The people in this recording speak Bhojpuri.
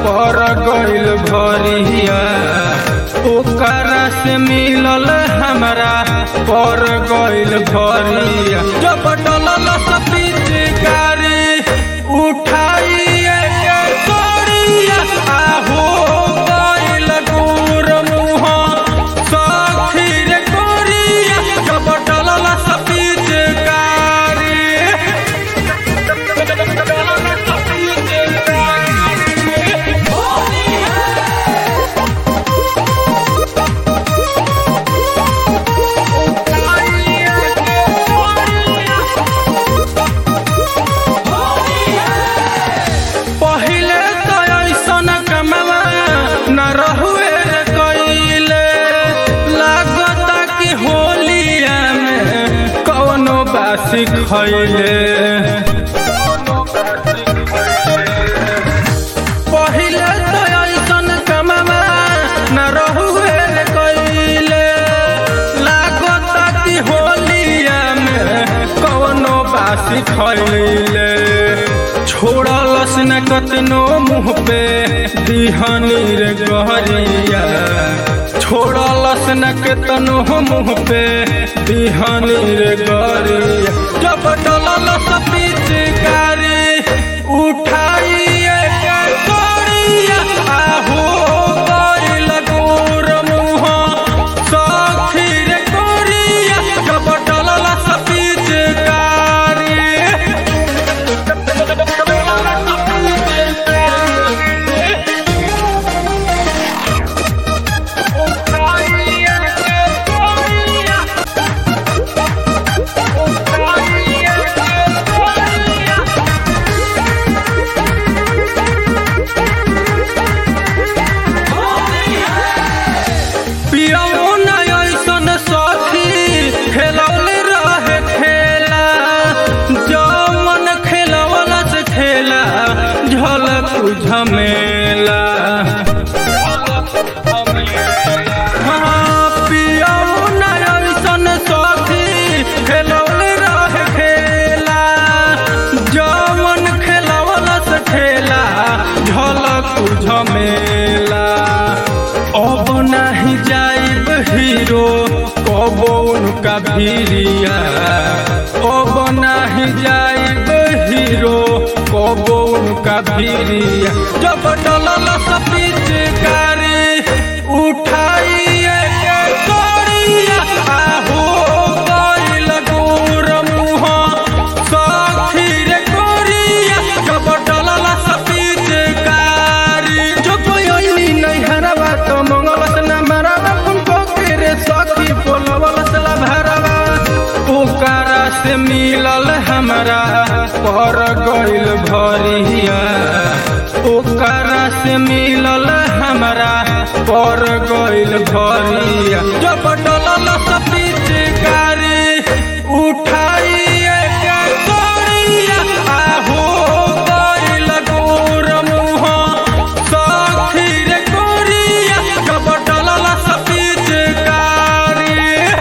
पर गइल भरिया ओकरा से मिलल हमरा पर गइल भरिया जब डलल सपीत गारी उठाइए के तोरिया आहो गइल गुर मुह सखी रे गोरिया जब डलल सपीत गारी पहिले तो ऐसन कमला न रहुए रे कइले लागता कि होलिया में कौनो बासी खइले पहिले तो ऐसन कमला न रहुए रे कइले लागता कि होलिया में कौनो बासी खइले छोड़लस न कतनो मुँह पे दिहनी रे गहरिया छोड़लस न कतनो मुँह पे दिहनी रे गहरिया जब डलल सपीत गारी उठाइए के तोरिया आहो गइल गोर मुँह सखी रे गोरिया जब डलल सपीत गारी पियौ न ऐसन सखी खेलौले रहे खेला जमन खेलवला से खेला झलक झमेला हाँ, पियौ न ऐसन सखी खेलौले रहे खेला जमन खेलवला से खेला झलक झमेला अब नहीं जाइब हीरो कबो उनका भीरिया अब नहीं जाइब हीरो कबो उनका भीरिया जब डलल सपीत गारी उठाइए के तोरिया आहो गइल गोर मुँह सखी रे गोरिया जब डलल सपीत गारी जो कोई ओइनी नहीं हरवा तो मंगलस न मरवा उनको के रे सखी बोलवलस ला भरवा ओकरा से मिलल हमरा पर गइल भरिया ओकरा से मिलल हमरा पर गइल भरिया